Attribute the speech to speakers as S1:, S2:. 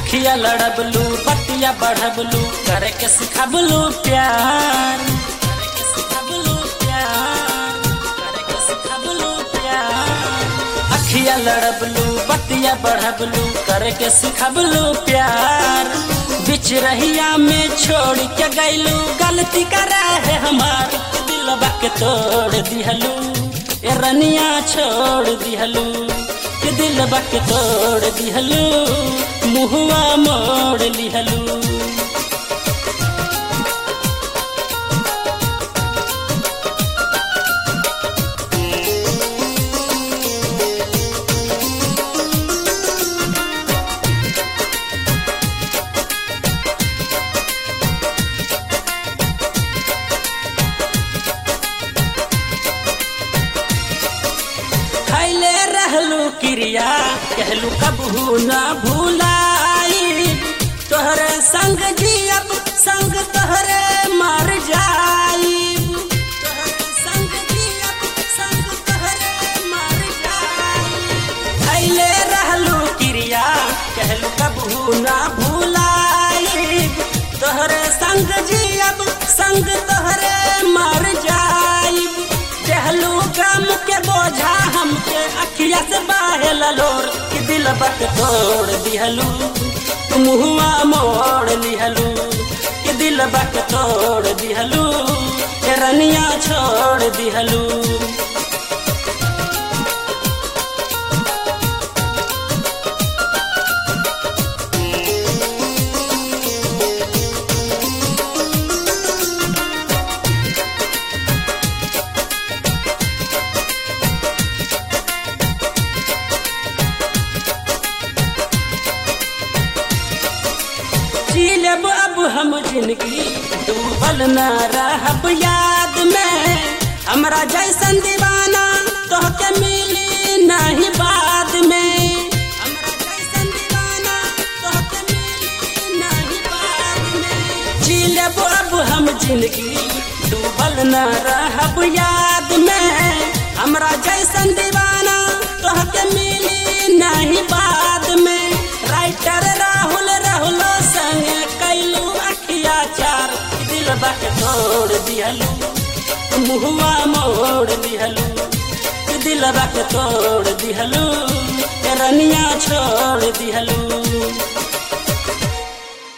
S1: अखिया लड़बलू बतिया बढ़बलू करे के सिखबलू प्यार करे के सिखबलू प्यार करे के सिखबलू प्यार अखिया लड़बलू बतिया बढ़बलू करे के सिखबलू प्यार बिच रहिया में छोड़ के गैलू गलती करा है हमार दिलबा के तोड़ दिहलू ए रनिया छोड़ दिहलू के दिलबा के तोड़ दिहलू मुहुआ मोड़ लिहलू खैले रहलू क्रिया कहलू कबहू न भूलाई तोहरे संग जियब संग तोहरे मर जाई तोहरे संग जियब संग तोहरे मर जाई खैले रहलू क्रिया कहलू कबहू न भूलाई तोहरे संग जियब संग तोहरे मर जाई कहलू गम के बोझा हमके अखिया से बाहे ललोर कि दिल बक तोड़ दिहलू मुहुआ मोड़ लिहलू कि दिल बक तोड़ दिहलू के रनिया छोड़ दिहलू जी लेब अब हम जिंदगी डूबल न रहब याद में हमरा जैसन दीवाना तोहके मिली नहीं बाद में हमरा जैसन दीवाना तोहके मिली नहीं बाद में जी लेब अब हम जिंदगी डूबल न रहब याद में हमरा जैसन दीवाना तोहके मिली नहीं बाद में राइटर राहुल राहुल संग कैलू अखिया चार दिल बक तोड़ दिहलू मुहुआ मोड़ दिहलू दिल बक तोड़ दिहलू रनिया छोड़ दिहलू